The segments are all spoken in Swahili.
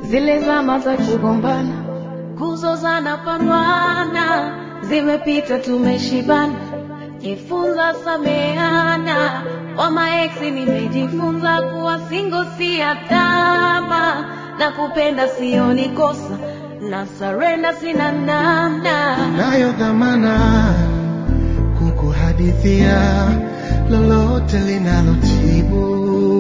zile zama za kugombana, kuzozana, pandwana zimepita, tumeshibana. Jifunza sameana, kwa maeksi nimejifunza kuwa singo si hatama, na kupenda sioni kosa, na sarenda sina namna. nayo dhamana kukuhadithia lolote linalotibu.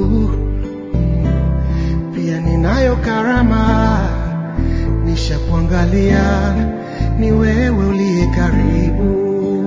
Pia ninayo karama, nishakuangalia, ni wewe uliye karibu.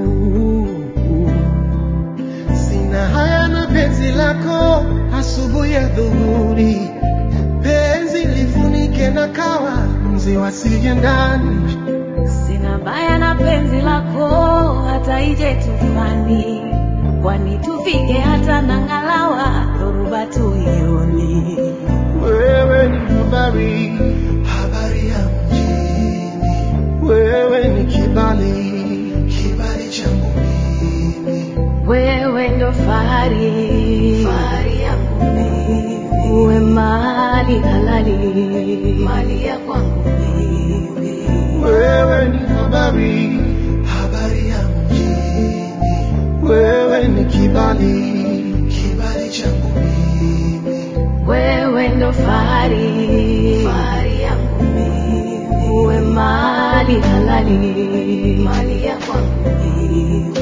Sina haya na penzi lako, asubuhi ya dhuhuri, penzi lifunike na kawa, mzi wasije ndani Sina baya na penzi lako, hata ije tufani, kwani tufike hata na ngalawa, dhoruba tuioni. Wewe ni habari, habari ya mjini. Wewe ni kibali, kibali changu mimi. Wewe ndo fahari, fahari yangu mimi. Uwe mali halali, mali ya kwangu mimi. Wewe ni habari, habari ya mjini. Wewe ni kibali, kibali changu mimi. Wewe ndo fahari, fahari yangu mimi. Uwe mali halali, mali ya kwangu mimi.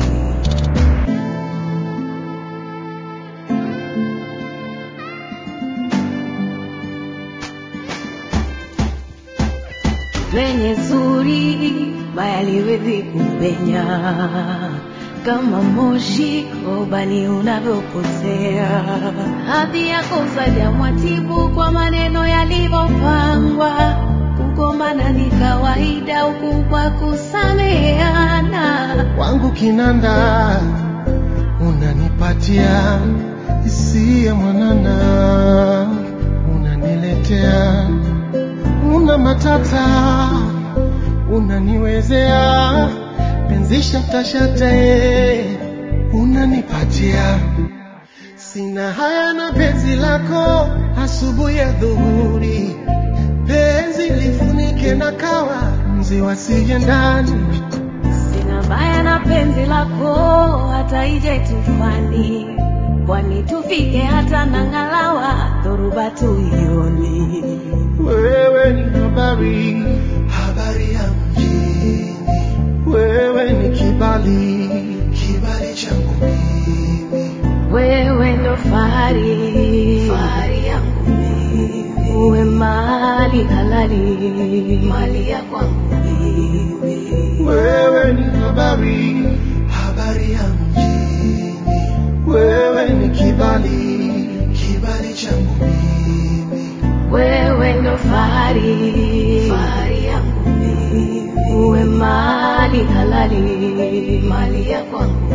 lenye zuri baya liwezi kupenya kama moshi ubani unavyopotea. Hadhi yako zaja mwatibu kwa maneno yalivyopangwa. Kugombana ni kawaida, ukubwa kusameheana. Wangu kinanda, unanipatia hisia mwanana, unaniletea una matata, unaniwezea penzi shatashate, unanipatia sina haya na penzi lako, asubuhi ya dhuhuri, penzi lifunike na kawa, mzi wasije ndani Sina baya na penzi lako, hata ije tufani, kwani tufike hata na ngalawa, dhoruba tuioni. Wewe ni habari, habari ya mjini. Wewe ni kibali, kibali changu mimi. Wewe ndo fahari, fahari yangu mimi. Uwe mali halali, mali ya kwangu mimi. Wewe ni habari, habari ya mjini. Wewe ni kibali, kibali changu mimi. Wewe ndo fahari, fahari yangu mimi. Uwe mali halali, mali ya kwangu